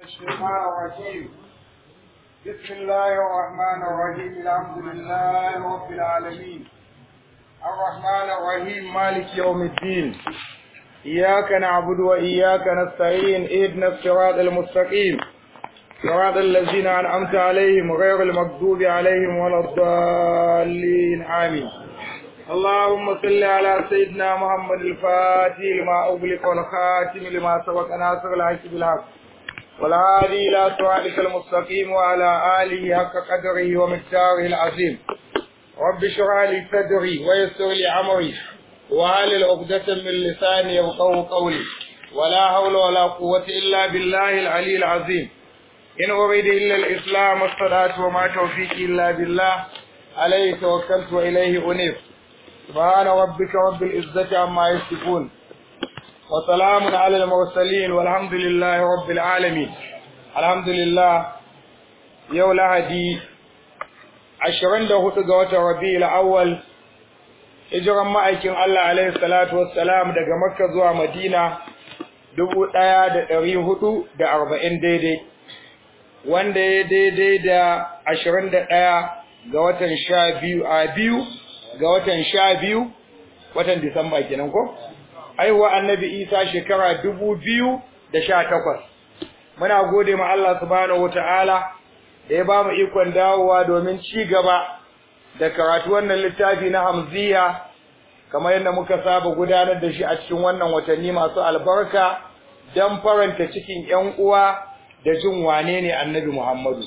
الشيطان الرجيم بسم الله الرحمن الرحيم الحمد لله رب العالمين الرحمن الرحيم مالك يوم الدين إياك نعبد وإياك نستعين اهدنا الصراط المستقيم صراط الذين أنعمت عليهم غير المغضوب عليهم ولا الضالين آمين اللهم صل على سيدنا محمد الفاتح لما أغلق والخاتم لما سبق ناصر الحق بالحق والهادي إلى صراطك المستقيم وعلى آله حق قدره ومقداره العظيم رب اشرح لي صدري ويسر لي أمري وهل عقدة من لساني يفقهوا قولي ولا حول ولا قوة إلا بالله العلي العظيم إن أريد إلا الإسلام والصلاة وما توفيقي إلا بالله عليه توكلت وإليه أنيب سبحان ربك رب العزة عما يصفون وسلام على المرسلين والحمد لله رب العالمين الحمد لله يوم لهدي عشرين ده هو ربيع الأول hijiran ma'aikin Allah alaihi salatu wassalam daga Makka zuwa Madina dubu ɗaya da ɗari hudu da arba'in daidai wanda ya daidai da ashirin da ɗaya ga watan sha biyu a biyu ga watan sha biyu watan Disamba kenan ko? Aiwa annabi Isa shekara dubu biyu da sha takwas. Muna gode ma Allah subhanahu wata'ala da ya ba mu ikon dawowa domin ci gaba da karatu wannan littafi na Hamziya kamar yadda muka saba gudanar da shi a cikin wannan watanni masu albarka don faranta cikin ‘yan uwa da jin wane ne annabi Muhammadu.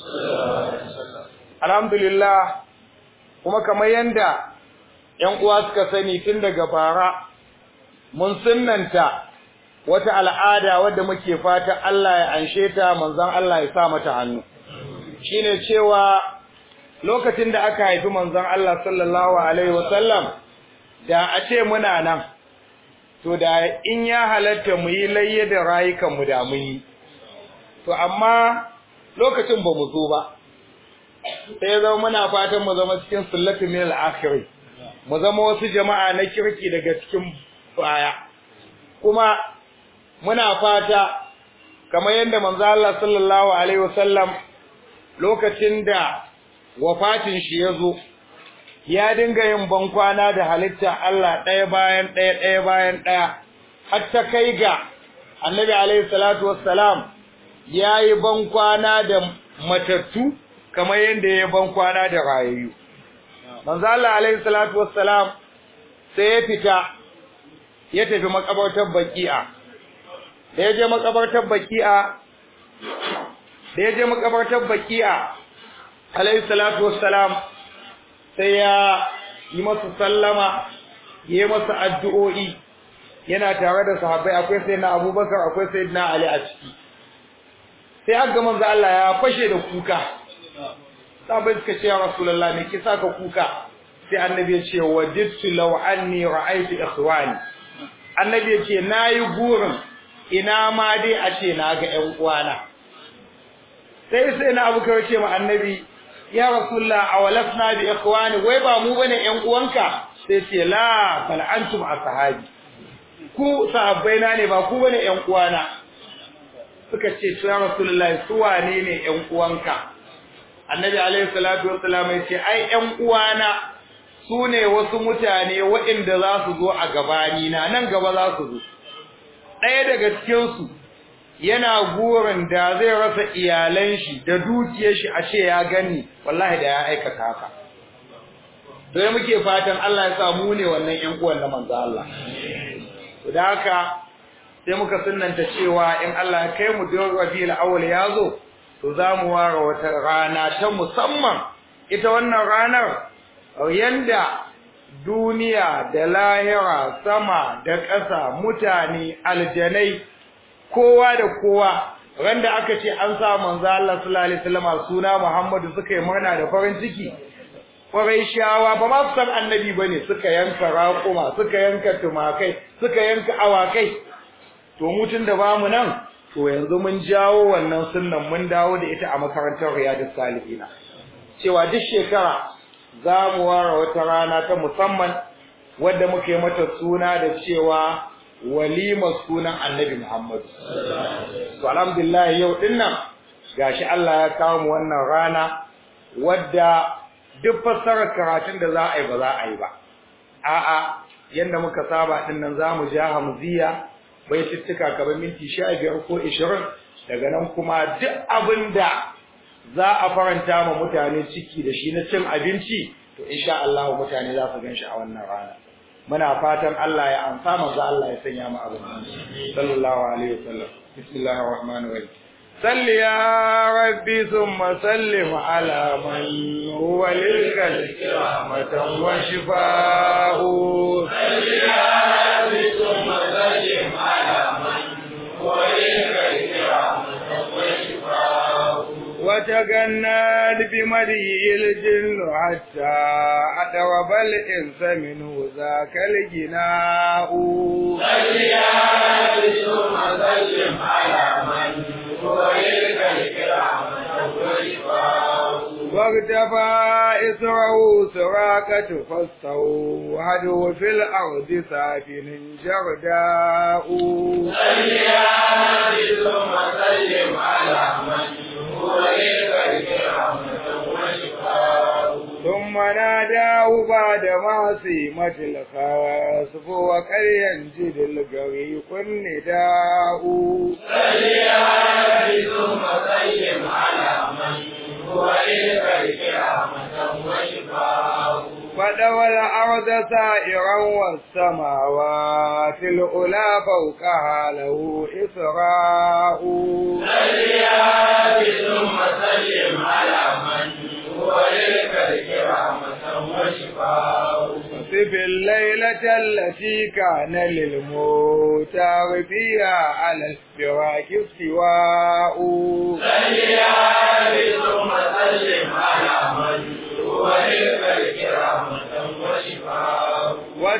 Alhamdulillah, kuma kamar yadda ‘yan uwa suka sani tun daga bara, mun sunanta wata al'ada wadda muke fata Allah ya anshe ta manzan Allah ya sa mata hannu. Shi ne cewa lokacin da aka haifi manzan Allah sallallahu Alaihi wasallam, da a ce muna nan, to da in ya halatta mu yi layye da rayukanmu da mun yi. To, amma lokacin ba mu zo ba, sai zama muna fatan mu zama cikin sullatu min al-akhiri mu zama wasu jama'a na kirki daga cikin baya kuma muna fata kamar yadda manzo Allah sallallahu alaihi wasallam lokacin da wafatin shi ya zo ya dinga yin bankwana da halitta Allah ɗaya bayan ɗaya ɗaya bayan ɗaya har ta kai ga annabi alaihi salatu wassalam ya yi bankwana da matattu kamar yadda ya ban kwana da rayayyu manzo Allah alaihi salatu wassalam sai ya fita ya tafi makabartar baki'a da ya je makabartar baki'a da ya je makabartar baki'a alaihi salatu wassalam sai ya yi masa sallama ya yi masa addu'o'i yana tare da sahabbai akwai sayyidina Abubakar akwai sayyidina Ali a ciki sai aka manzo Allah ya fashe da kuka sabai suka ce ya rasulullah me kisa ka kuka sai annabi ya ce wajidtu law anni ra'aytu ikhwani annabi ya ce nayi gurin ina ma dai a ce na ga ƴan uwana sai sai na abu kai ce ma annabi ya rasulullah awalasna bi ikhwani wai ba mu bane ƴan uwanka sai ce la bal antum ashabi ku sahabbai na ne ba ku bane ƴan uwana suka ce ya rasulullah su wane ne ƴan uwanka annabi alaihi salatu wassalam ya ce ai ƴan uwana su ne wasu mutane waɗanda za su zo a gabani na nan gaba za su zo ɗaya daga cikin su yana gurin da zai rasa iyalan shi da dukiyar shi a ce ya gani wallahi da ya aikata haka sai muke fatan Allah ya sa mu ne wannan ƴan uwan na manzo Allah da haka sai muka sunnanta cewa in Allah ya kai mu da Rabiul Awwal ya zo to za mu ware wata rana ta musamman ita wannan ranar yanda duniya da lahira sama da ƙasa mutane aljanai kowa da kowa randa aka ce an sa manzo Allah sallallahu alaihi wasallam suna Muhammadu suka yi murna da farin ciki shawa ba ma su san annabi bane suka yanka raƙuma suka yanka tumakai suka yanka awakai to mutun da bamu nan to yanzu mun jawo wannan sunnan mun dawo da ita a makarantar riyadus salihina cewa duk shekara za mu ware wata rana ta musamman wadda muke mata suna da cewa walimar sunan annabi Muhammadu. To alhamdulillah yau din nan gashi Allah ya kawo mu wannan rana wadda duk fassarar karatun da za a yi ba za a yi ba a'a yanda muka saba din nan zamu ja hamziya baitittuka kamar minti 15 ko 20 daga nan kuma duk abinda za a faranta ma mutane ciki da shi na cin abinci to insha Allah mutane za su ganshi a wannan rana muna fatan Allah ya amsa manzo Allah ya sanya mu abin sallallahu alaihi wasallam bismillahir rahmanir rahim صل يا ربي ثم سلم على من هو للخلق رحمة وشفاء صل يا ربي ثم سلم على من هو للخلق رحمة وشفاء وتجناد بمدي الجن حتى أدرب الإنس منه ذاك الجناء صل يا ربي ثم سلم على من واغتفى إسره سراقة فاستوحده في الأرض سافن جرداء صل يا ربي ثم سلم على من هو للخلق رحمة وشفاء ثم ناداه بعد معصيمة الخاسف وقد ينجد الغريق النداء صل يا ربي ثم سلم على من هو للخلق رحمة وشفاء فدوى الأرض سائرا والسماوات الأولى فوقها له إسراء صل يا ربي ثم سلم على من هو للخلق رحمة وشفاء صف الليلة التي كان للموتى فيها على الفراق استواء صل يا ربي ثم سلم على من هو للخلق رحمة وشفاء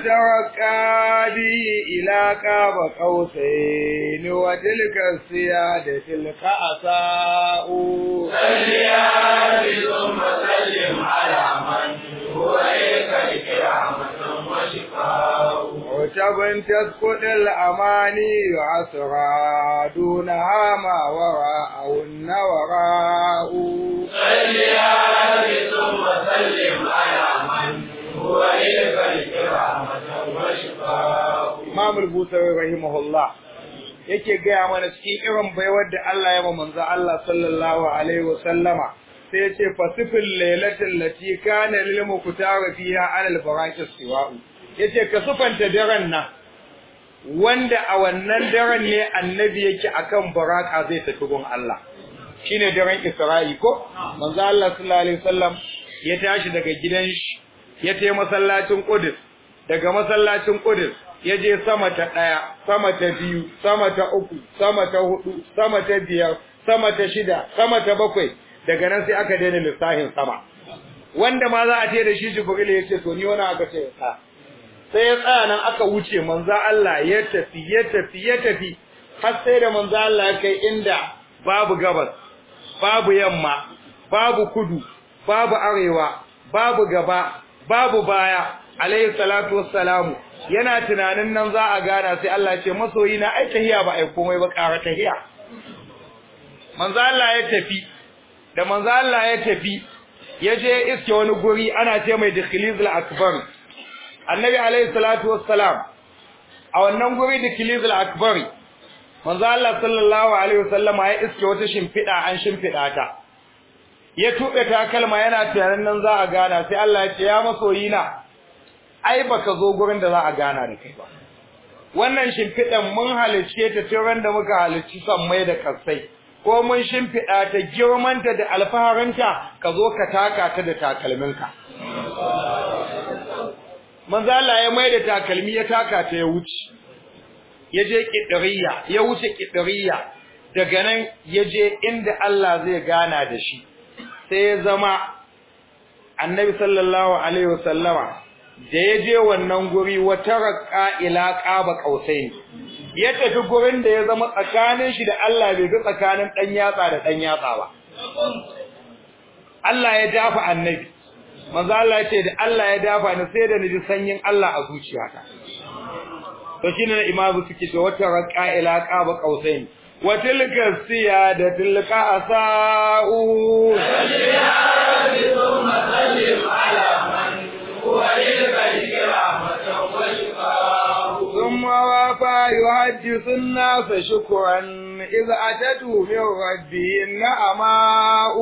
وتركا به إلى كاب قوسين وتلك السيادة تلك أساء صل يا ربي ثم سلم على من هو للخلق رحمة وشفاء عتب تسقط الأماني عسرا دونها ما وراءهن وراء صل يا ربي ثم سلم على من هو للخلق رحمة وشفاء Imam al-Busawi rahimahullah yake gaya mana cikin irin baiwar da Allah ya ma manzo Allah sallallahu alaihi wa sallama sai ya ce fasifil lailatul lati kana lil muqtara fiha ala al-baraqis siwa'u yace ka sufanta daren nan wanda a wannan daren ne annabi yake akan baraka zai tafi gun Allah shine daren Isra'i ko manzo Allah sallallahu alaihi wasallam ya tashi daga gidan shi ya tafi masallacin Qudus daga masallacin Qudus ya je sama ta ɗaya, sama ta biyu, sama ta uku, sama ta hudu, sama ta biyar, sama ta shida, sama ta bakwai, daga nan sai aka daina lissafin sama. Wanda ma za a ce da shi Jibril ya ce to ni wani aka ce ya Sai ya tsaya nan aka wuce manzo Allah ya tafi ya tafi ya tafi har sai da manzo Allah ya kai inda babu gabas, babu yamma, babu kudu, babu arewa, babu gaba, babu baya, alayhi salatu wassalamu yana tunanin nan za a gana sai Allah ce masoyi na ai tahiya ba ai komai ba ƙara tahiya manzo Allah ya tafi da manzo Allah ya tafi ya je iske wani guri ana ce mai dikhilizul akbar annabi alayhi salatu wassalam a wannan guri dikhilizul akbar manzo Allah sallallahu alaihi wasallam ya iske wata shimfida an shimfida ta ya tuɓe takalma yana tunanin nan za a gana sai Allah ya ce ya masoyi na ai baka zo gurin da za a gana da kai ba wannan shimfiɗan mun halicce ta tun da muka halicci sammai da kasai ko mun shimfiɗa ta girmanta da alfaharinta ka zo ka taka ta da takalminka manzo Allah ya mai da takalmi ya taka ta ya wuce ya je kidiriya ya wuce kidiriya daga nan ya je inda Allah zai gana da shi sai ya zama annabi sallallahu alaihi wasallama da ya je wannan guri wata raƙa ila ƙaba ƙausai ya tafi gurin da ya zama tsakanin shi da Allah bai ga tsakanin ɗan yatsa da ɗan yatsa ba Allah ya dafa annabi manzo Allah ya ce da Allah ya dafa ni sai da ni ji sanyin Allah a zuciyata to shine na imamu suke ce wata raƙa ila ƙaba ƙausai وتلك السيادة القعساء ثم سلم على من هو للخلق رحمة وشفاء ثم وافى يحدث الناس شكرا إذ أتته من ربه النعماء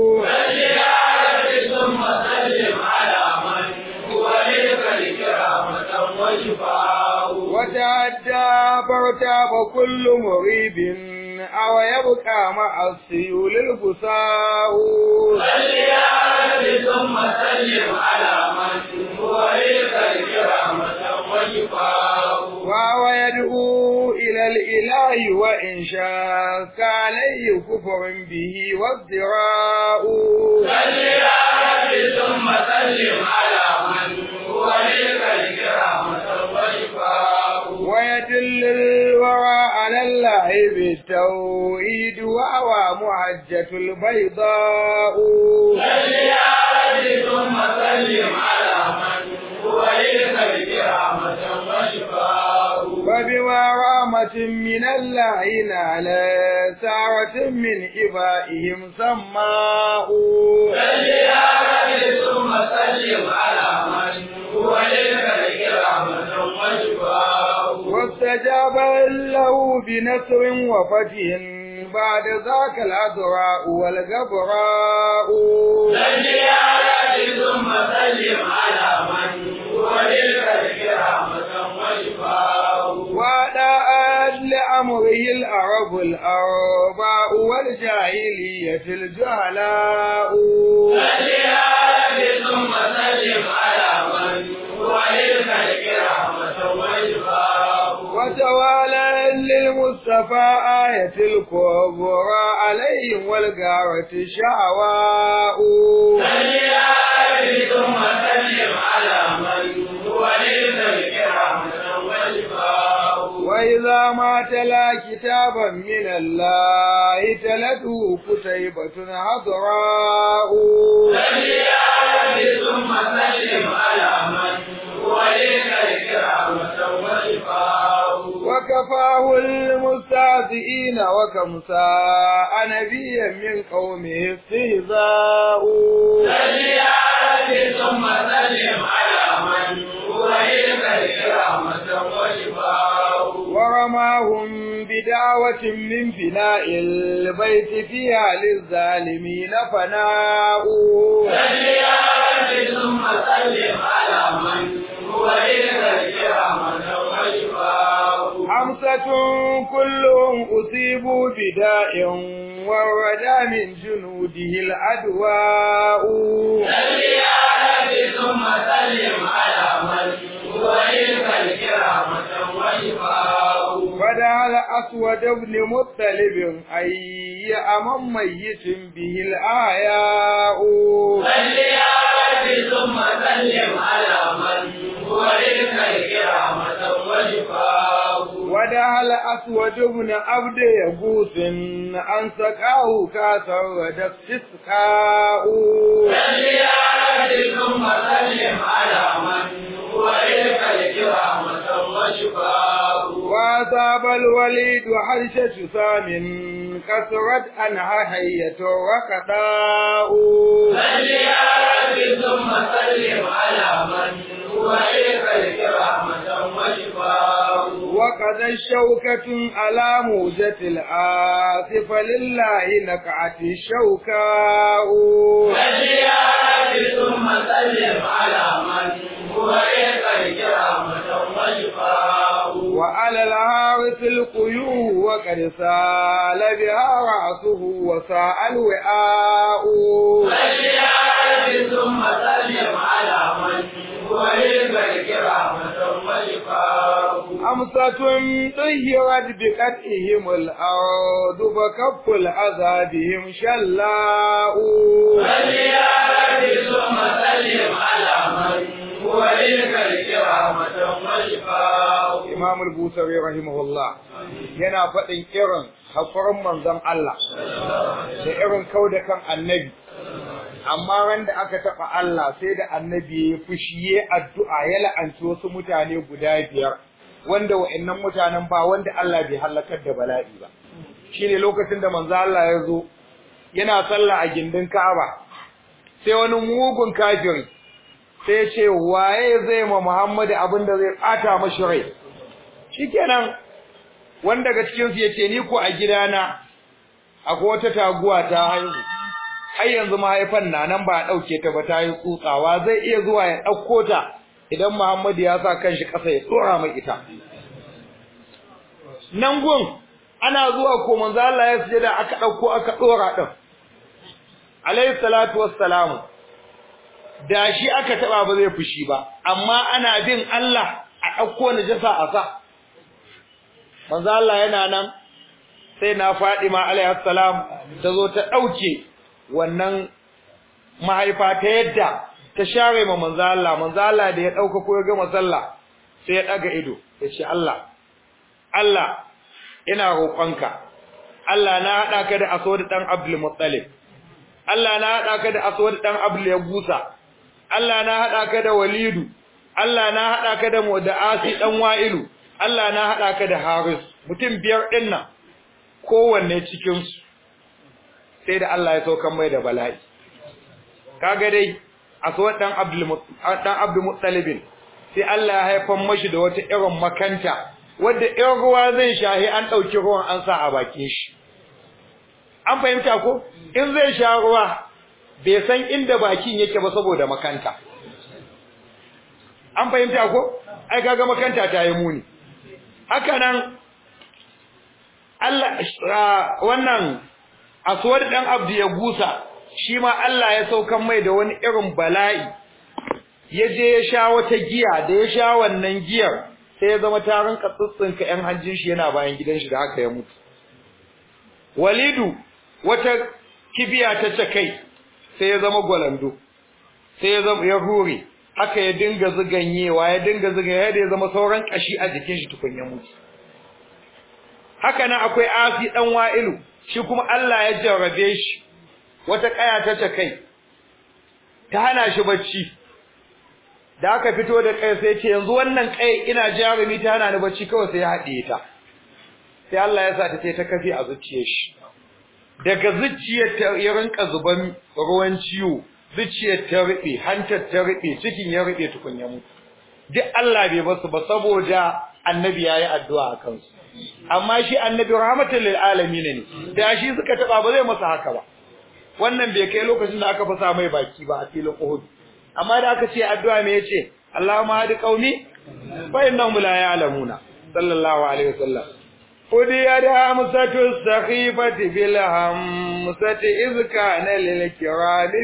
ثم سلم على من هو للخلق رحمة وشفاء وتعدى فارتاب كل مريب أو يبقى مع السيول البساء ثم سلم على من هو للخلق رحمة وشفاء وهو يدعو إلى الإله وإن شاك عليه كفر به وازدراء ثم سلم على من هو للخلق رحمة وشفاء ويدل الورى على الله بالتوحيد وهو محجة البيضاء ثم سلم على من هو للخلق رحمة وشفاء وبما رحمة من الله نال سعة من إبائهم سماء ثم سلم على من هو للخلق رحمة وشفاء واستجاب له بنصر وفتح بعد ذاك الأذراء والغبراء ثم سلم على من هو للخلق رحمة وشفاء وأداءت لأمره العرب الأرباء والجاهلية الجهلاء ثم سلم على من هو للخلق رحمة وشفاء وتوالى للمصطفى آية الكبرى عليهم والغارة شعواء ثم سلم على من هو للخلق رحمة وشفاء وإذا ما تلا كتابا من الله تلته كتيبة حضراء ثم سلم على من هو للخلق رحمة وشفاء وكفاه المستهزئين وكم ساء نبيا من قومه استهزاء ثم سلم على من هو للخلق رحمة وشفاء ورماهم بدعوة من فناء البيت فيها للظالمين فناء ثم سلم على من هو للخلق رحمة وشفاء خمسة كلهم أصيبوا بداء وردى من جنوده الأدواء ثم سلم على من هو للخلق رحمة وشفاء فدعا الأسود بن مطلب أي أمام ميت به الآياء ثم سلم على من هو للخلق رحمة وشفاء ودعا الأسود بن عبد يغوث أن سقاه كاسا ودك تسقاء ثم سلم على من هو للخلق رحمة وشفاء وأصاب الوليد حرشة سام كسرت عنها حية وقضاء ثم سلم على من هو للخلق رحمة وشفاء وقد الشوكة على موجة الآسف لله نكعت الشوكاء ثم سلم على من هو للخلق رحمة وشفاء وعلى الهارس القيوم وقد سال بها رأسه وساء الوعاء ثم سلم على من هو للخلق رحمة وشفاء أمسة طهرت بقتئهم الأرض فكف العذابهم شلاء ثم سلم على من هو للخلق رحمة وشفاء Imam al-Busawi rahimahullah yana faɗin irin haƙurin manzon Allah da irin kau da kan annabi amma ran da aka taɓa Allah sai da annabi ya fushi ya addu'a ya la'anci wasu mutane guda biyar wanda wa'annan mutanen ba wanda Allah bai halakar da bala'i ba shine lokacin da manzo Allah ya zo yana sallah a gindin Ka'aba sai wani mugun kafiri sai ce waye zai ma Muhammadu abin da zai ɓata mashi rai shikenan wanda daga cikin su yace ni ko a gidana akwai wata taguwa ta haihu har yanzu mahaifan na nan ba a dauke ta ba ta yi tsutsawa zai iya zuwa ya dauko ta idan Muhammadu ya sa kanshi kasa ya tsora mai ita nan gun ana zuwa ko manzo Allah ya sujada aka dauko aka dora din alayhi salatu wassalamu da shi aka taba ba zai fushi ba amma ana bin Allah a dauko najasa a sa manzo Allah yana nan sai na Fadima alayhi salam ta zo ta dauke wannan mahaifa ta yadda ta share ma manzo Allah manzo Allah da ya dauka ko ya gama sallah sai ya daga ido ya ce Allah Allah ina roƙonka Allah na hada ka da Aswad dan Abdul Muttalib Allah na hada ka da Aswad dan Abdul Yagusa Allah na hada ka da Walidu Allah na hada ka da Mudaasi dan Wa'ilu Allah na hada ka da Haris mutum biyar din nan kowanne cikin su sai da Allah ya saukan mai da bala'i kaga dai Aswad dan Abdul dan Abdul Muttalib sai Allah ya haifar mashi da wata irin makanta wanda in ruwa zai shahi an dauki ruwan an sa a bakin shi an fahimta ko in zai sha ruwa bai san inda bakin yake ba saboda makanta an fahimta ko ai kaga makanta ta yi muni haka nan Allah wannan aswad dan abdu ya gusa shi ma Allah ya saukan mai da wani irin bala'i ya je ya sha wata giya da ya sha wannan giyar sai ya zama tarin katsutsunka ƴan hanjin shi yana bayan gidan shi da haka ya mutu walidu wata kibiya ta ce kai sai ya zama gwalando sai ya zama ya hure haka ya dinga zuganyewa ya dinga zuganyewa da ya zama sauran kashi a jikin shi tukun ya mutu haka nan akwai asi dan wa'ilu shi kuma Allah ya jarrabe shi wata kaya ta ce kai ta hana shi bacci da aka fito da kai sai ce yanzu wannan kai ina jarumi ta hana ni bacci kawai sai ya haɗiye ta sai Allah ya sa ta ta kafi a zuciyar shi daga zuciyar ta ya rinka zuban ruwan ciwo zuciyar ta rube hantar ta rube cikin ya rube tukun ya mutu duk Allah bai basu ba saboda annabi yayi addu'a a kansu amma shi annabi rahmatul lil alamin ne da shi suka taba ba zai masa haka ba wannan bai kai lokacin da aka fasa mai baki ba a filin Uhud amma da aka ce addu'a me yace Allahumma hadi qaumi fa innahum la ya'lamuna sallallahu alaihi wasallam Udiya da hamsatu sakhifati bil hamsati iz kana lil kirami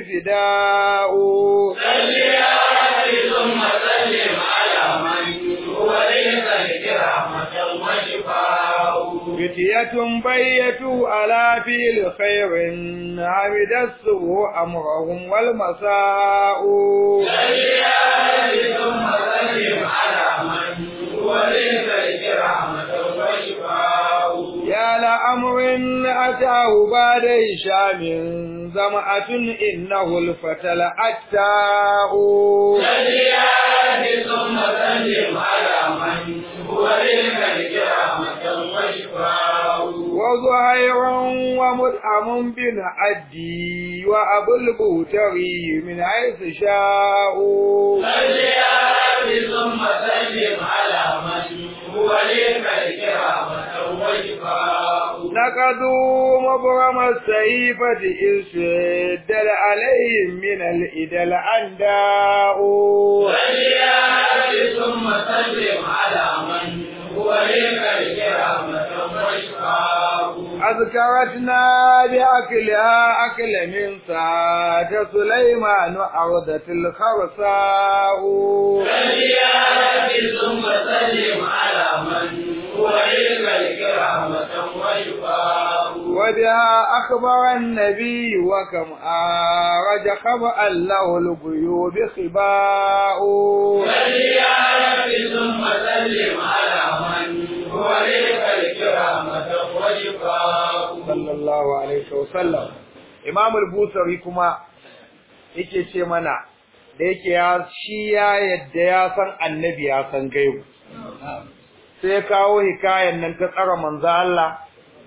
fida'u salli alaihi thumma sallim ala man huwa laysa likramatan wa shifa'u فتية بيتوا على فيل خير عمد السوء أمرهم والمساء salli alaihi thumma sallim ala man huwa laysa likramatan wa shifa'u يا لأمر أتاه بعد هشام زمعة إنه الفتى الأتاء salli alaihi thumma sallim ala man huwa laysa likramatan wa shifa'u وزهير ومدعم بن عدي وأبو البوتري من حيث شاءوا salli alaihi thumma sallim ala man huwa laysa likramatan wa shifa'u نقضوا مبرم السيفة إذ شدد عليهم من الإدى الأنداء salli alaihi thumma sallim ala man huwa laysa likramatan wa shifa'u أذكرتنا بأكلها أكل من ساعة سليمان أرضة الخرساء salli alaihi thumma sallim ala man huwa laysa likramatan wa shifa'u وبها أخبر النبي وكم آرج خبأ له الغيوب خباء salli alaihi thumma sallim ala man huwa laysa likramatan wa shifa'u صلى الله عليه وسلم Imam al-Busari kuma yake ce mana da yake ya shi ya yadda ya san annabi ya san gaibu sai ya kawo hikayen nan ta tsara manzo Allah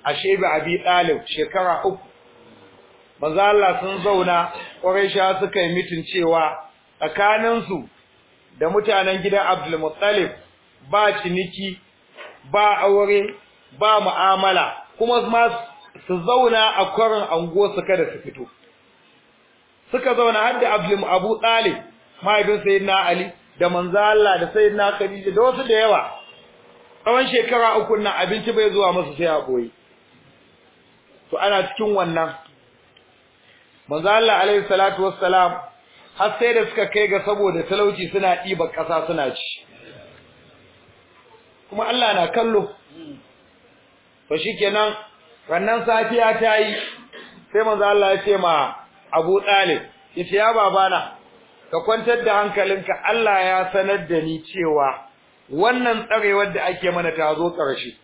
a shebe abi ɗalib shekara uku manzo Allah sun zauna Quraisha suka yi mitin cewa tsakaninsu da mutanen gidan Abdul Muttalib ba ciniki ba aure ba mu'amala kuma ma su zauna a kwarin anguwa su kada su fito suka zauna har da Abdul Abu Talib mahaifin Sayyidina Ali da manzo Allah da Sayyidina Khadija da wasu da yawa tsawon shekara uku nan abinci bai zuwa musu sai a koyi to ana cikin wannan manzo Allah alaihi salatu wassalam har sai da suka kai ga saboda talauci suna ɗiba ƙasa suna ci kuma Allah na kallo to shikenan wannan safiya ta yi sai manzo Allah ya ce ma Abu Talib yace ya babana ka kwantar da hankalinka Allah ya sanar da ni cewa wannan tsarewar da ake mana ta zo ƙarshe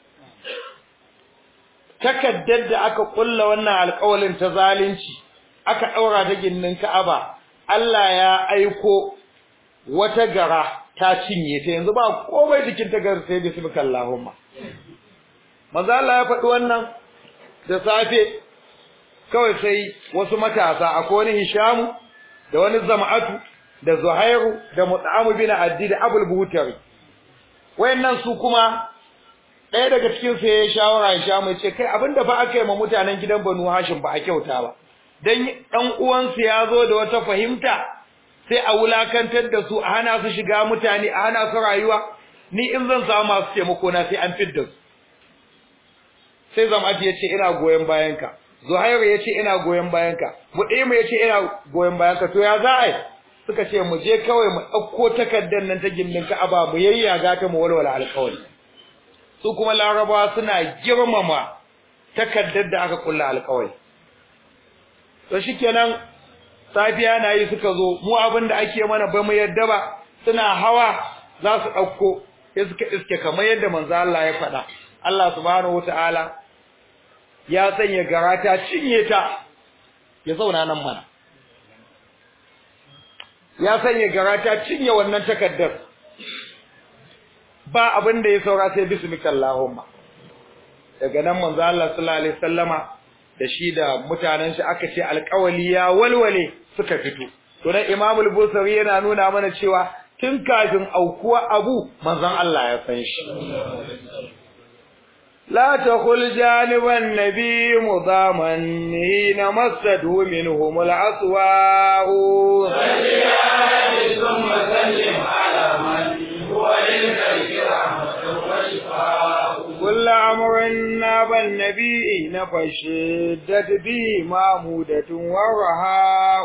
takaddar da aka kulla wannan alƙawalin ta zalunci aka daura ta ginnin Ka'aba Allah ya aiko wata gara ta cinye ta yanzu ba komai cikin ta gar sai bismillahumma manzo Allah ya faɗi wannan da safe kawai sai wasu matasa akwai wani Hishamu da wani Zama'atu da Zuhairu da Mut'am bin Addi da Abul Buhtari wayannan su kuma ɗaya daga cikin su ya shawara Hishamu ya ce kai abinda ba aka yi ma mutanen gidan Banu Hashim ba a kyauta ba dan dan uwansu ya zo da wata fahimta sai a wulakantar da su a hana su shiga mutane a hana su rayuwa ni in zan samu masu taimako na sai an fidda su sai Zama'atu ya ce ina goyen bayanka Zuhairu ya ce ina goyon bayanka, Muɗimu ya ce ina goyon bayanka, to ya za a yi? Suka ce mu je kawai mu ɗauko takardar nan ta gindin Ka'aba mu yayyaga ta mu walwala alƙawari. Su kuma Larabawa suna girmama takardar da aka kulla alƙawari. To shikenan safiya na yi suka zo mu abin da ake mana ba mu yadda ba suna hawa za su ɗauko sai suka iske kamar yadda manzo Allah ya faɗa. Allah subhanahu wataala ya sanya gara ta cinye ta ya zauna nan mana ya sanya gara ta cinye wannan takaddar ba abin da ya saura sai bismillahumma daga nan manzo Allah sallallahu alaihi wasallama da shi da mutanen shi aka ce alƙawali ya walwale suka fito to dan Imam al-Bukhari yana nuna mana cewa tun kafin aukuwa abu manzon Allah ya san shi لا تقل جانب النبي مضاما حين مسده منهم العصواء ثم سلم على من هو للخلق رحمة وشفاء كل أمر ناب النبي فالشدة به معمودة ورهاء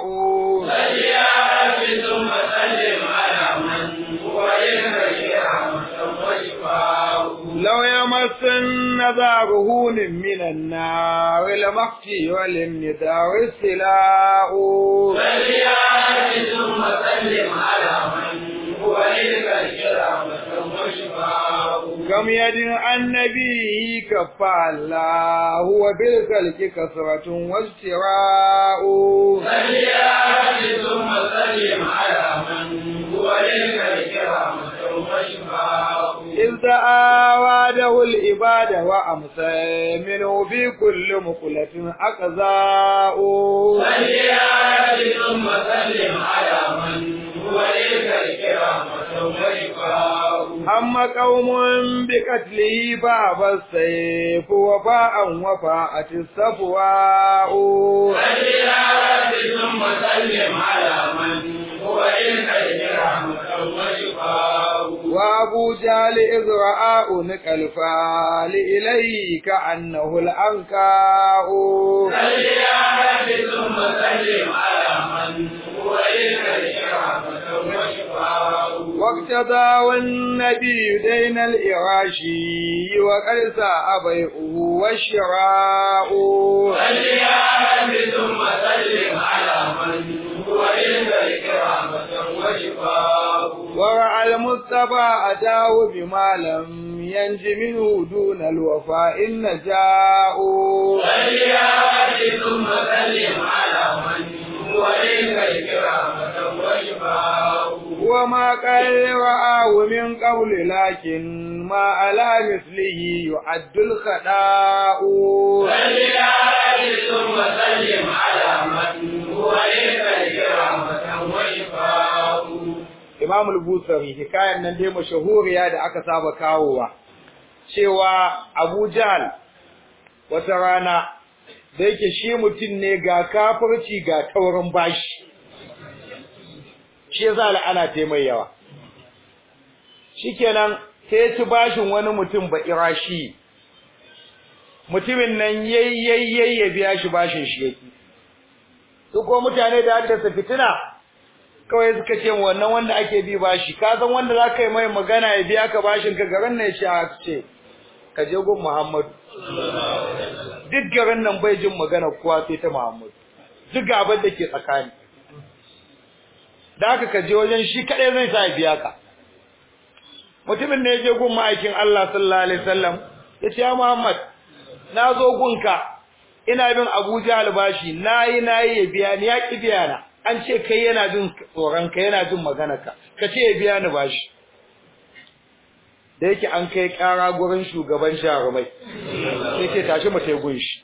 ثم سلم على من هو للخلق رحمة وشفاء لو يمس النذار هون من النار لمختي وللندار السلاء فليأت ثم سلم على من هو للخلق رحمة وشفاء كم يد عن نبيه كفى الله وبالخلق كثرة واجتراء فليأت ثم سلم على من هو للخلق رحمة وشفاء إذ تآواده العباد وأمسى منه في كل مقلة أقزاء فليأت ثم سلم على من هو للخلق رحمة وشفاء أما قوم بقتله فأبى السيف وفاء وفاءت الصفواء فليأت ثم سلم على من هو للخلق رحمة وشفاء وأبو جهل إذ رأى أنك الفال إليه كأنه الأنكاء فليأت ثم سلم على من هو للخلق رحمة وشفاء واقتضى النبي دين الإراشي وقد ساء بيعه والشراء فليأت ثم سلم على من هو للخلق رحمة وشفاء ورأى المصطفى أتاه بما لم ينج منه دون الوفاء النجاء فليأت ثم سلم على من هو للخلق رحمة وشفاء وما قد رآه من قبل لكن ما على مثله يعد الخداء صل على ثم سلم على من هو لك الكرامة وشفاء Imam al-Busari hikayan nan dai mashahuriya da aka saba kawowa cewa Abu Jahl wata rana da yake shi mutum ne ga kafirci ga taurin bashi shi yasa la'ana ta mai yawa shikenan sai ya ci bashin wani mutum ba irashi mutumin nan yayyayye ya biya shi bashin shi yake su ko mutane da haddasa fitina kawai suka ce wannan wanda ake bi bashi ka san wanda za ka yi mai magana ya biya ka bashin ka garin nan shi a ce ka je gun Muhammadu duk garin nan bai jin magana kowa sai ta Muhammadu duk gaban da ke tsakani da haka ka je wajen shi kadai zai sa ya biya ka mutumin ne ya je gun ma'aikin Allah sallallahu alaihi wasallam ya ce ya Muhammad na zo gunka ina bin Abuja albashi nayi nayi ya biya ni ya ki biya na an ce kai yana jin tsoron ka yana jin magana ka ka ce ya biya ni bashi da yake an kai kara gurin shugaban jarumai sai ce tashi mu tai gunshi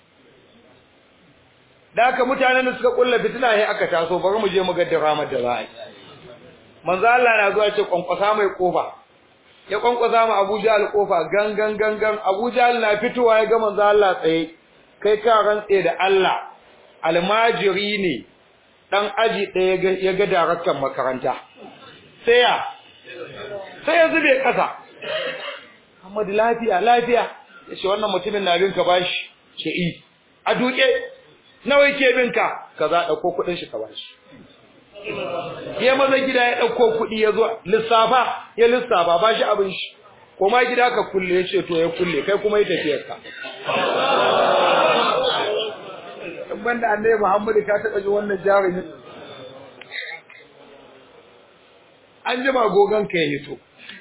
da haka mutanen da suka kulla fitina sai aka taso bari mu je mu ga diramar da za a yi manzo Allah na zuwa ce kwankwasa mai kofa ya kwankwasa mu Abuja al-kofa gangan gangan Abuja na fitowa ya ga manzo Allah tsaye kai ka rantse da Allah almajiri ne dan aji ɗaya ya ga daraktan makaranta sai ya sai ya zube ƙasa Muhammad lafiya lafiya yace wannan mutumin na bin ka bashi ce i a duke nawa yake bin ka kaza dauko kudin shi ka bashi ya maza gida ya dauko kudi ya zo lissafa ya lissafa bashi abin shi kuma gida ka kulle yace to ya kulle kai kuma yi tafiyar ka banda annabi Muhammad ka taba ji wannan jarumin an jima gogon ka ya hito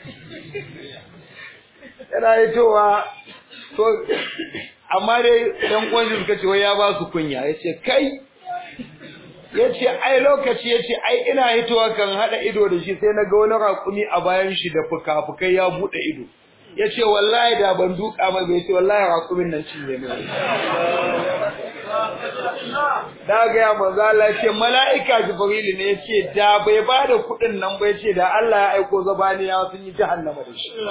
yana hitowa to amma dai ɗan uwan suka ce wai ya ba su kunya yace kai yace ai lokaci yace ai ina hitowa kan hada ido da shi sai na ga wani raƙumi a bayan shi da fuka-fukai ya bude ido yace wallahi da ban duka mai bai ce wallahi raƙumin nan cinye mai da ga ya manzo Allah yace mala'ika jibril ne yace da bai bada kuɗin nan ba yace da Allah ya aiko zabaniya sun yi jahannama da shi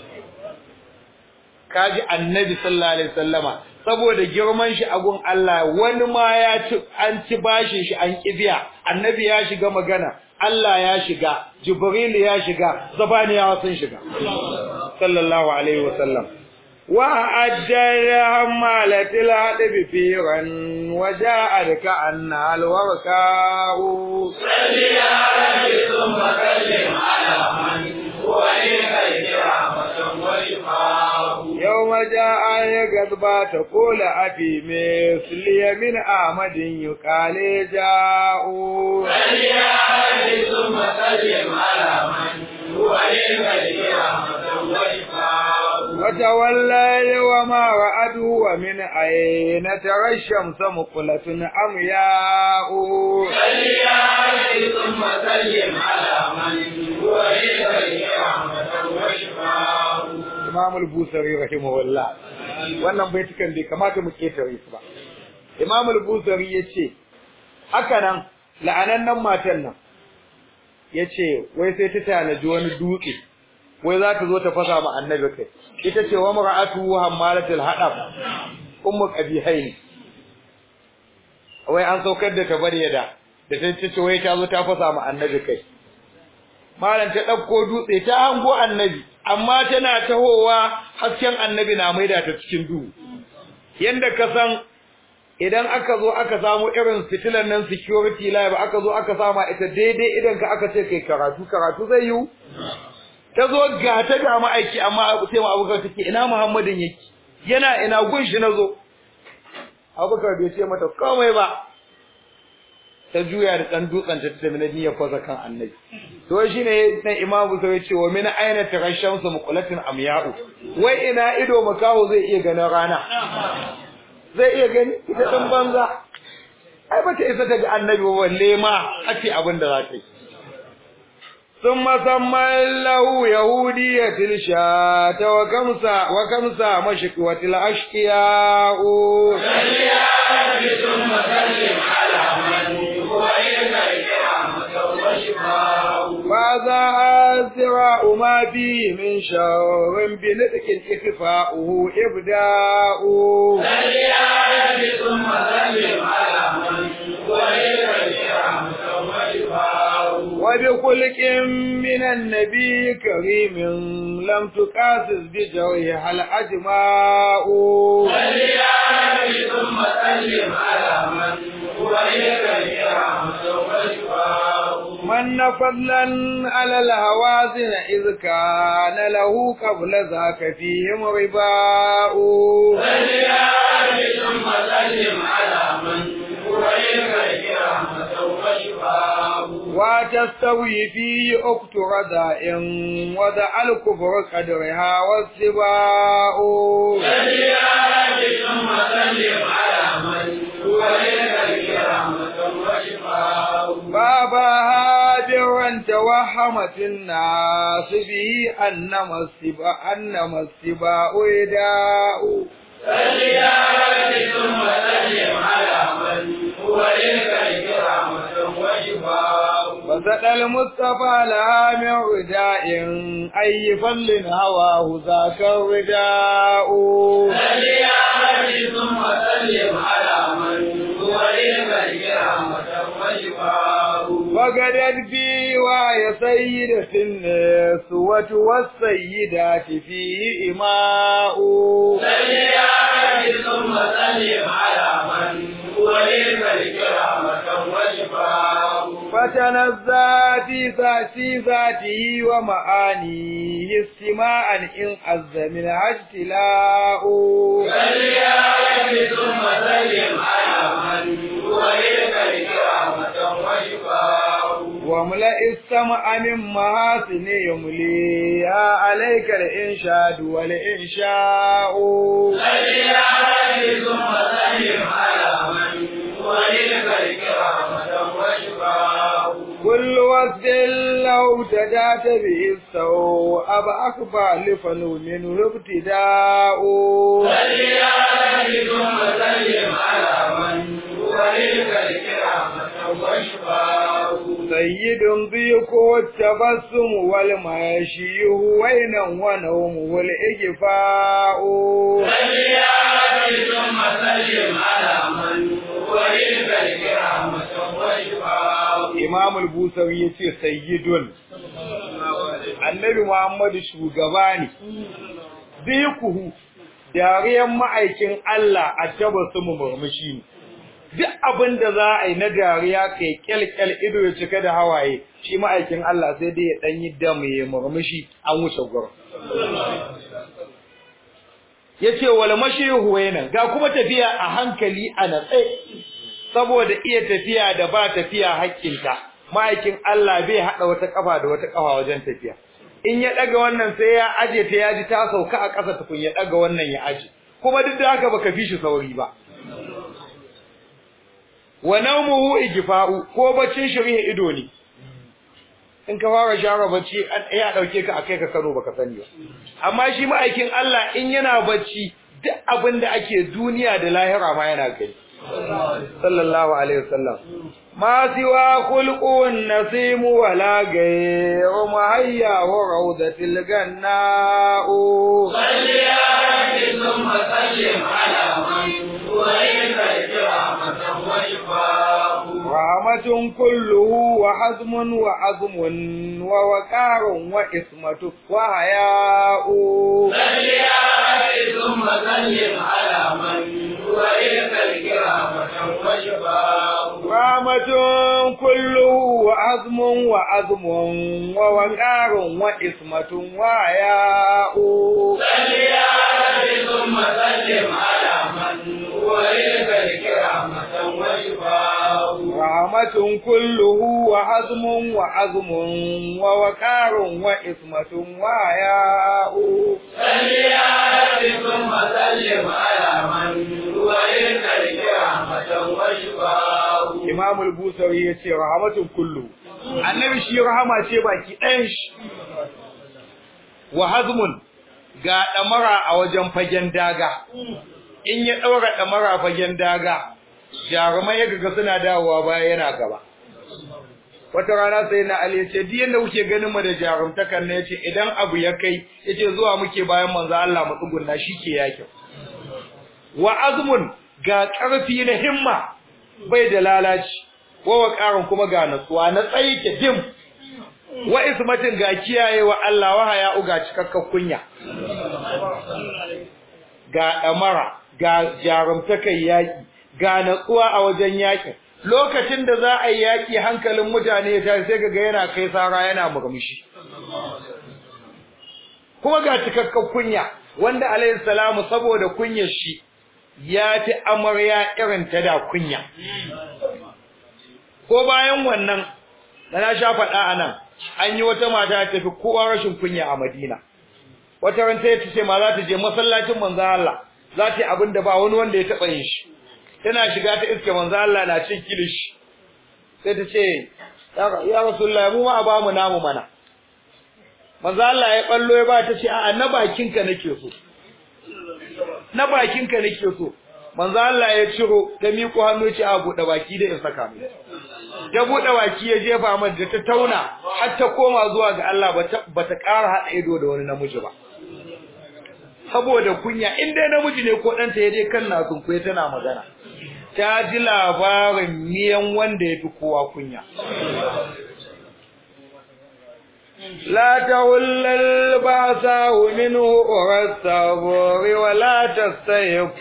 kaji annabi sallallahu alaihi wasallama saboda girman shi a gun Allah wani ma ya ci an ci bashin shi an kibiya annabi ya shiga magana Allah ya shiga jibril ya shiga zabaniya sun shiga sallallahu alaihi wasallam وأجل همالة الهدب فيرا وجاءت كأنها الوركاء صل على ثم سلم على من هو لك الكرامة وشفاء يوم جاء يقضبا تقول أبي مثلي من أحمد يقال جاء صل على ثم سلم على من هو لك الكرامة وشفاء وتولى وما رأته ومن أين ترى الشمس مقلة أمياء صل عليه ثم سلم على من هو لك الكرامة وشفاء Imam al-Busari rahimahullah wannan baitukan bai kamata mu ketare su ba Imam al-Busari yace haka nan la'anannan matan nan yace wai sai ta tanaji wani dutse wai za ta zo ta fasa ma annabi kai ita ce wa mar'atu hammalatul hadab ummu qabihaini wai an saukar da ta bari da da ta ce wai ta zo ta fasa ma annabi kai malam ta dauko dutse ta hango annabi amma tana tahowa hasken annabi na maida ta cikin duhu yanda ka san idan aka zo aka samu irin fitilan nan security live aka zo aka sama ita daidai idan ka aka ce kai karatu karatu zai yiwu ta zo ga ta ga ma'aiki amma sai mu abubakar take ina muhammadin yake yana ina gun shi nazo abubakar bai ce mata komai ba ta juya da dan dutsen ta tafi na niyyar kwaza kan annabi to shine dan imamu sai ya ce wa min aina tarashamsu muqlatin amya'u wai ina ido makaho zai iya ganin rana zai iya gani ita dan banza ai bata isa ta ga annabi ba balle ma ake abin da za ta yi ثم سمى له يهودية الشاة وكمسة وكمسة مشكوة الأشقياء صل يا رب ثم سلم على من هو إليك الكرامة والشفاء فهذا أسراء ما فيه من شر بنطق إخفاؤه إبداء صل يا رب ثم سلم على من هو إليك الكرامة والشفاء وبخلق من النبي كريم لم تقاسس بجوهها الأجماء صل يا رب ثم سلم على من هو إليك الكرامة والشفاء من فضلا على الهوازن إذ كان له قبل ذاك فيهم رباء صل يا رب ثم سلم على من هو إليك الكرامة والشفاء وتستوي فيه أخت رداء وضع الكفر قدرها والسباء صل يا رب ثم سلم على من هو إليك الكرامة والشفاء بابها برا توهمت الناس به أنما السباء أنما السباء إداء صل يا رب ثم سلم على من هو إليك الكرامة والشفاء وسد المصطفى لها من رداء أي فل هواه ذاك الرداء صل يا رب ثم سلم على من هو إليك الكرامة والشفاء وقدت بي وهي سيدة النسوة والسيدات فيه إماء صل يا رب ثم سلم على من هو إليك الكرامة والشفاء فتنزى في ذاتي ذاته ومعانيه استماعا إن عز منها اجتلاء صل يا رب ثم سلم على من هو إليك الكرامة والشفاء واملأ السمع من محاسن يمليها عليك الإنشاد والإنشاء صل يا رب ثم سلم على من هو إليك الكرامة والشفاء كل وقت لو تدات به السوء أبأخبى لفنو منه ابتداء صل يا رب ثم سلم على من هو إليك الكرامة والشفاء سيد ضيق التبسم والمشي وينا ونوم والإجفاء صل يا رب ثم سلم على من هو إليك الكرامة والشفاء Imam al-Busawi yace sayyidun Annabi Muhammadu shugaba ne zikuhu dariyan ma'aikin Allah a tabassum murmushi ne duk abin da za a yi na dariya kai kyalkyal ido ya cika da hawaye shi ma'aikin Allah sai dai ya dan yi dam ya murmushi an wuce gurin yace wal mashihu wayna ga kuma tafiya a hankali a natse saboda iya tafiya da ba tafiya hakkinta ma'aikin Allah bai hada wata kafa da wata kafa wajen tafiya in ya daga wannan sai ya aje ta yaji ta sauka a ƙasa tukun ya daga wannan ya aje kuma duk da haka baka fi shi sauri ba wa nawmuhu igfa'u ko baccin shari'a ido ne in ka fara share bacci ya dauke ka akai ka Kano baka sani ba amma shi ma'aikin Allah in yana bacci duk abin da ake duniya da lahira ma yana gani sallallahu alaihi wasallam ma siwa khulqun nasim wala ghayru mahayya wa rawdatil ganna'u صل يا رب ثم سلم على من هو إليك الكرامة والشفاء رحمة كله وحزم وعظم ووقار وإسمة وحياء صل يا رب ثم سلم على من هو إليك الكرامة والشفاء رحمة كله وعظم وعظم ووقار وإسمة وحياء صل يا رب ثم سلم على من هو إليك الكرامة والشفاء رحمة كله وحزم وعظم ووقار وإسمة وحياء صل يا رب ثم سلم على من هو إليك الكرامة والشفاء Imam al-Busawi yace rahmatun kullu annabi shi rahama ce baki ɗayan shi wa hazmun ga ɗamara a wajen fagen daga in ya ɗaura ɗamara fagen daga jarumai ya ga suna dawowa baya yana gaba wata rana sai na Ali yace duk yanda kuke ganin mu da jarumtakan ne yace idan abu ya kai yace zuwa muke bayan manzo Allah mu tsugunna shike yake wa azmun ga karfi na himma bai da lalaci wa waqarun kuma ga natsuwa na tsayi ke dim wa ismatin ga kiyaye wa Allah wa haya uga cikakken kunya ga damara ga jarumtakan yaki ga natsuwa a wajen yakin lokacin da za a yi yaƙi hankalin mutane ya tashi sai kaga yana kai sara yana murmushi kuma ga cikakken kunya wanda alayhi salamu saboda kunyar shi ya fi amarya irin ta da kunya ko bayan wannan da na sha faɗa a nan an yi wata mata ta fi kowa rashin kunya a madina wata ran ta ce ma za ta je masallacin manzo Allah za ta yi abin da ba wani wanda ya taɓa yin shi tana shiga ta iske manzo Allah na cin kilishi sai ta ce ya rasulullahi mu ma ba mu namu mana manzo Allah ya ballo ya ba ta ce a'a na bakinka nake so na bakinka nake so manzo Allah ya ciro ta miƙo hannu ce a buɗe baki da in saka mu ya buɗe baki ya jefa man da ta tauna har ta koma zuwa ga Allah bata ƙara haɗa ido da wani namiji ba saboda kunya in dai namiji ne ko ɗanta ya je kan na sunkuye tana magana ta ji labarin miyan wanda ya fi kowa kunya لا تول البأساء منه أرى الصبر ولا تستيق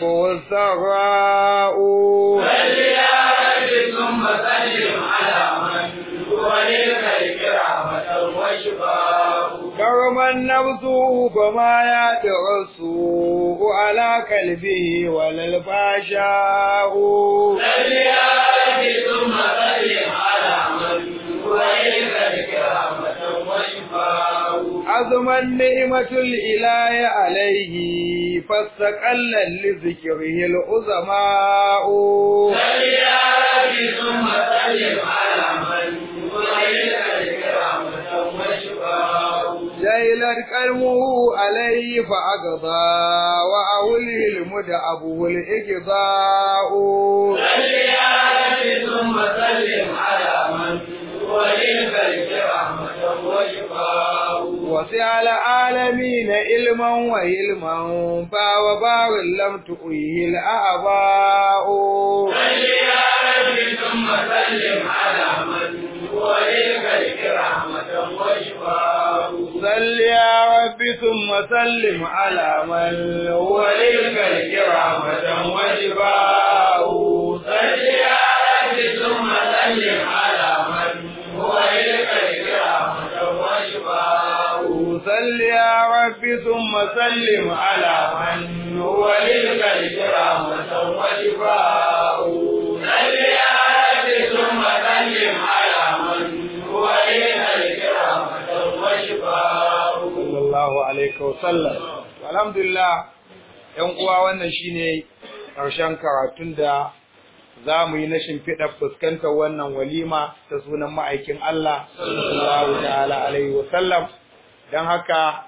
السراء صل يا رب ثم سلم على من هو للخلق رحمة وشفاء كرم النفس فما يدر السوء على قلبه ولا الفحشاء صل يا رب ثم سلم على من هو للخلق رحمة وشفاء عظم النعمة الإله عليه فاستقل لذكره العظماء صل يا رب ثم سلم على من هو للخلق رحمة وشفاء جيلت قلبه عليه فأقضى وأوله المدعبه الإقضاء صل يا رب ثم سلم على من هو للخلق رحمة وشفاء وسع العالمين علما وهلما فهو بار لم تؤيه الأعباء صل يا رب ثم سلم على من هو للخلق رحمة وشفاء صل يا رب ثم سلم على من هو للخلق رحمة وشفاء صل يا رب ثم سلم على من هو للخلق رحمة وشفاء صل يا رب ثم سلم على من هو للخلق رحمة وشفاء صل يا رب ثم سلم على من هو للخلق رحمة وشفاء sallallahu alaihi wasallam alhamdulillah yan uwa wannan shine karshen karatun da za mu yi na shimfiɗar fuskantar wannan walima ta sunan ma'aikin Allah sallallahu ta'ala alaihi wasallam don haka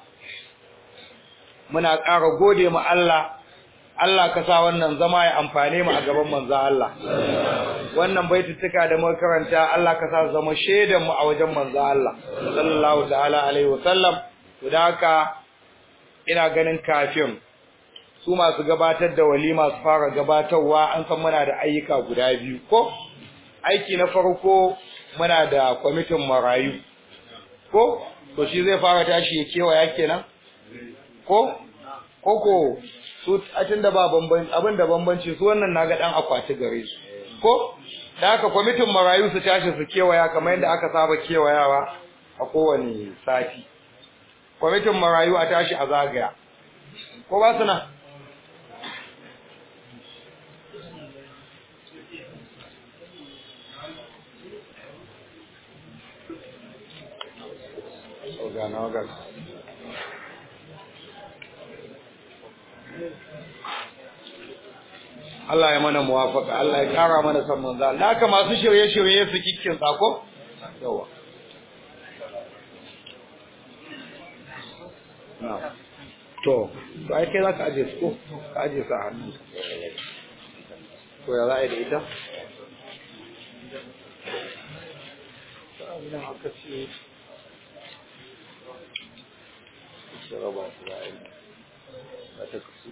muna ƙara gode mu Allah Allah ka sa wannan zama ya amfane mu a gaban manzo Allah wannan baituttuka da muka karanta Allah ka sa zama shaidan mu a wajen manzo Allah sallallahu ta'ala alaihi wasallam to da haka ina ganin kafin su masu gabatar da walima su fara gabatarwa an san muna da ayyuka guda biyu ko aiki na farko muna da kwamitin marayu ko to shi zai fara tashi ya kewaya kenan ko koko su a da ba bambanci abin da bambanci su wannan naga dan akwati gare su ko da haka kwamitin marayu su tashi su kewaya kamar yadda aka saba kewayawa a kowane sati kwamitin marayu a tashi a zagaya ko ba su nan Ogana, ogana. Allah ya mana muwafaka Allah ya kara mana san manzo Allah haka masu shirye-shirye su kikkin sako yawa to to ai kai za ka aje su ko ka aje su a hannun to ya za a yi da ita idan aka ce su raba su za a yi za ta kasu